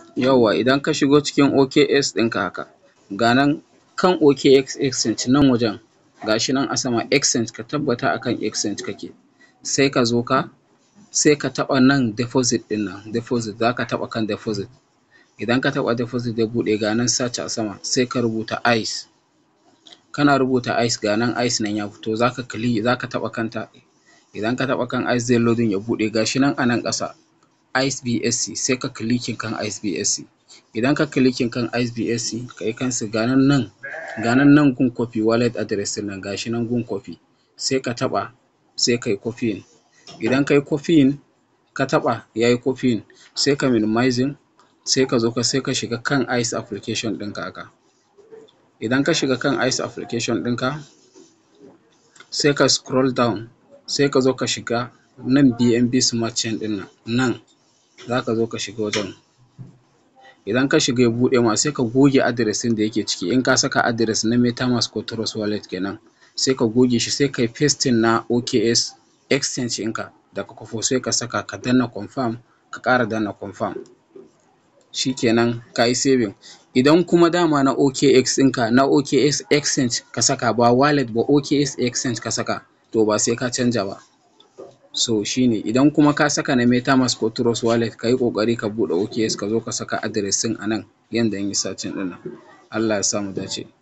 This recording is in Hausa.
Yauwa idan ka shigo cikin OKX ɗinka haka, ga nan kan OKX exchange nan wajen gashi nan a sama exchange ka tabbata akan exchange kake. Sai ka zo ka, sai ka taɓa nan deposit ɗin nan deposit za ka taɓa kan deposit. Idan ka taɓa deposit zai buɗe ga nan search a sama sai ka rubuta ice. Kana rubuta ice ga nan ice nan ya fito za ka kili za ka taɓa kanta. Idan ka taɓa kan ice zai loading ya buɗe gashi nan a nan ƙasa ice BSC sai ka clicking kan ice BSC. Idan ka clicking kan ice BSC ka yi cancel ga nan nan, ga nan nan gun copy wallet address ɗin nan gashi nan gun copy. Sai ka taɓa sai ka yi copying. Idan ka yi copying ka taɓa ya yi copying sai ka minimizing sai ka zo ka sai ka shiga kan ice application ɗinka haka. Idan ka shiga kan ice application ɗinka sai ka scroll down sai ka zo ka shiga nan BNB smart chain ɗin nan, nan za ka zo ka shiga wajen. Idan ka shiga ya buɗe ma sai ka goge address ɗin da yake ciki. In ka saka address na MetaMask ko Trust Wallet kenan sai ka goge shi sai ka yi pasting na OKX exchange ɗinka da ka kwafo sai ka saka ka danna confirm ka ƙara danna confirm. Shi kenan ka yi saving. Idan kuma dama na OKX ɗinka na OKX exchange ka saka ba wallet ba OKX exchange ka saka to ba sai ka canja ba. So shi ne idan kuma ka saka na MetaMask ko Trust Wallet ka yi ƙoƙari ka buɗe OKX ka zo ka saka address ɗin a nan yanda in yi searching ɗin nan. Allah ya sa mu dace.